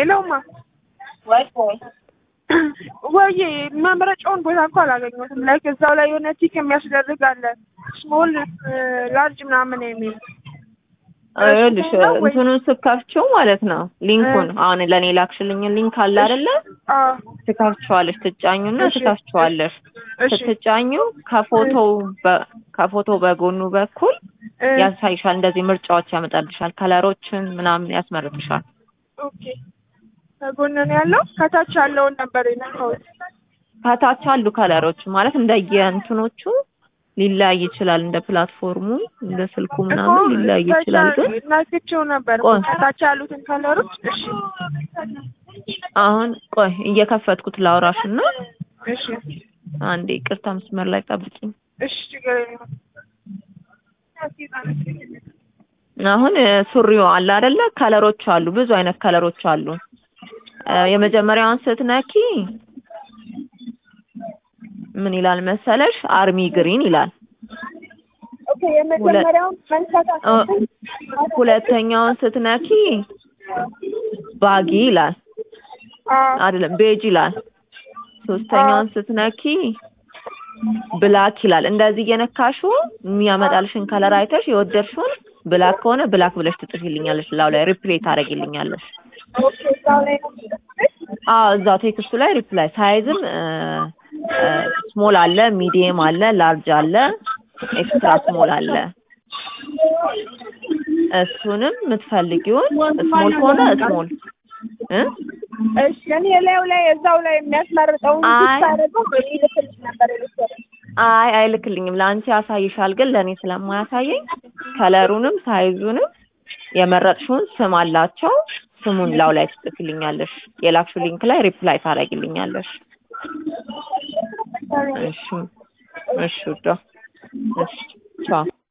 ሄሎማ ወይ ወይ ወይ መምረጫውን ቦታ እኮ አላገኘሁትም። ላይክ እዛው ላይ የሆነ ቲክ የሚያስደርግ አለ ስሞል ላርጅ ምናምን የሚል ይኸውልሽ እንትኑን ስከፍቺው ማለት ነው ሊንኩን አሁን ለእኔ ላክሽልኝ ሊንክ አለ አይደለ? አዎ ትከፍቺዋለሽ፣ ትጫኙና እሺ። ትከፍቺዋለሽ። እሺ ስትጫኙ ከፎቶው በ- ከፎቶው በጎኑ በኩል እ፣ ያሳይሻል። እንደዚህ ምርጫዎች ያመጣልሻል። ከለሮችን ምናምን ያስመርጥሻል። ኦኬ ከጎን ነው ያለው። ከታች ያለውን ነበር የነካሁት። ከታች አሉ ከለሮች ማለት እንደየ እንትኖቹ ሊለያይ ይችላል። እንደ ፕላትፎርሙ እንደ ስልኩ ምናምን ሊለያይ ይችላል። ግን ናክቼው ነበር ቆይ። ከታች ያሉትን ከለሮች። እሺ አሁን ቆይ እየከፈትኩት ላውራሽ እና እሺ አንዴ ይቅርታ መስመር ላይ ጠብቂኝ። እሺ ችግር የለውም። አሁን እ፣ ሱሪው አለ አይደለ? ከለሮች አሉ፣ ብዙ አይነት ከለሮች አሉ። እ፣ የመጀመሪያውን ስትነኪ ምን ይላል መሰለሽ? አርሚ ግሪን ይላል። ኦኬ የመጀመሪያውን መንሳት እ፣ ሁለተኛውን ስትነኪ ባጊ ይላል አይደለም፣ ቤጅ ይላል። ሶስተኛውን ስትነኪ ብላክ ይላል። እንደዚህ እየነካሹ የሚያመጣልሽን ከለር አይተሽ የወደድሽውን ብላክ ከሆነ ብላክ ብለሽ ትጽፊልኛለሽ። ላው ላይ ሪፕሌይ ታደርጊልኛለሽ። ኦኬ እዛው ላይ ነው አዎ እዛው ቴክስቱ ላይ ሪፕላይ ሳይዝም ስሞል አለ፣ ሚዲየም አለ፣ ላርጅ አለ፣ ኤክስትራ ስሞል አለ። እሱንም የምትፈልጊውን ስሞል ከሆነ ስሞል እ እሺ እኔ ላዩ ላይ እዛው ላይ የሚያስመርጠውን አይ። ታደርገው ይልክልሽ ነበር የመሰለኝ። አይ አይልክልኝም። ለአንቺ ያሳይሻል፣ ግን ለእኔ ስለማያሳየኝ ከለሩንም ሳይዙንም የመረጥሽውን ስም አላቸው። ስሙን ላው ላይ ትጽፊልኛለሽ። የላክሽው ሊንክ ላይ ሪፕላይ ታደርጊልኛለሽ። እሺ እሺ ውዷ እሺ ቻው